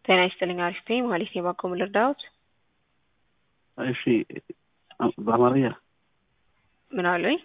ጤና ይስጥልኝ አሪፍ ነኝ ማለት ነው ባቆሙ ልርዳዎት እሺ በአማርኛ ምን አሉኝ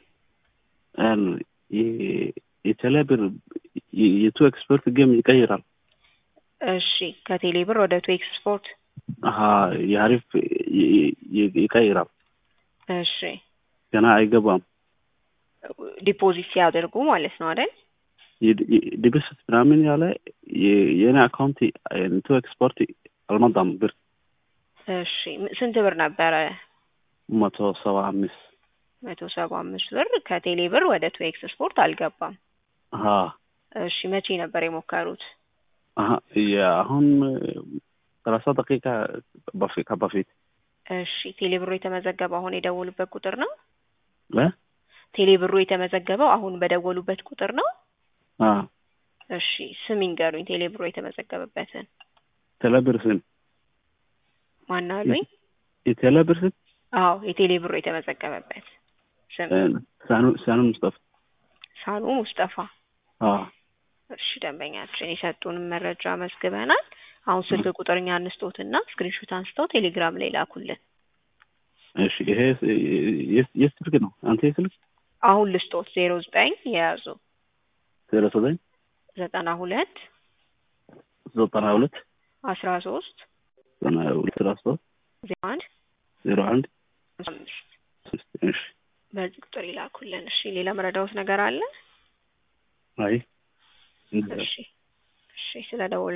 የቴሌብር የቱ ኤክስፐርት ጌም ይቀይራል እሺ ከቴሌ ብር ወደ ቱ ኤክስፖርት አሀ የአሪፍ ይቀይራል እሺ ገና አይገባም ዲፖዚት ሲያደርጉ ማለት ነው አይደል ዲብስት ምናምን ያለ የኔ አካውንት ቱ ኤክስፖርት አልመጣም ብር እሺ ስንት ብር ነበረ መቶ ሰባ አምስት መቶ ሰባ አምስት ብር ከቴሌ ብር ወደ ቱ ኤክስፖርት አልገባም አሀ እሺ መቼ ነበር የሞከሩት አሀ አሁን ሰላሳ ደቂቃ በፊት በፊት እሺ ቴሌ ብሩ የተመዘገበው አሁን የደወሉበት ቁጥር ነው ለ ቴሌ ብሩ የተመዘገበው አሁን በደወሉበት ቁጥር ነው አ እሺ ስም ይንገሩኝ ቴሌ ብሩ የተመዘገበበትን ቴሌብር ስም ማን አሉኝ የቴሌብር ስም አዎ የቴሌ ብሩ የተመዘገበበት ስም ሳኑ ሳኑ ሙስጠፋ ሳኑ ሙስጠፋ አ እሺ ደንበኛችን የሰጡንም መረጃ መዝግበናል አሁን ስልክ ቁጥር እኛ እንስጦትና ስክሪንሾት አንስተው ቴሌግራም ላይ ላኩልን እሺ ይሄ የት ስልክ ነው አንተ የስልክ አሁን ልስጦት ዜሮ ዘጠኝ የያዙ ዜሮ ዘጠኝ ዘጠና ሁለት ዘጠና ሁለት አስራ ሶስት ዘጠና ሁለት አስራ ሶስት ዜሮ አንድ ዜሮ አንድ አምስት እሺ በዚህ ቁጥር ይላኩልን እሺ ሌላ መረዳውት ነገር አለ አይ እሺ እሺ ስለ ደወሉ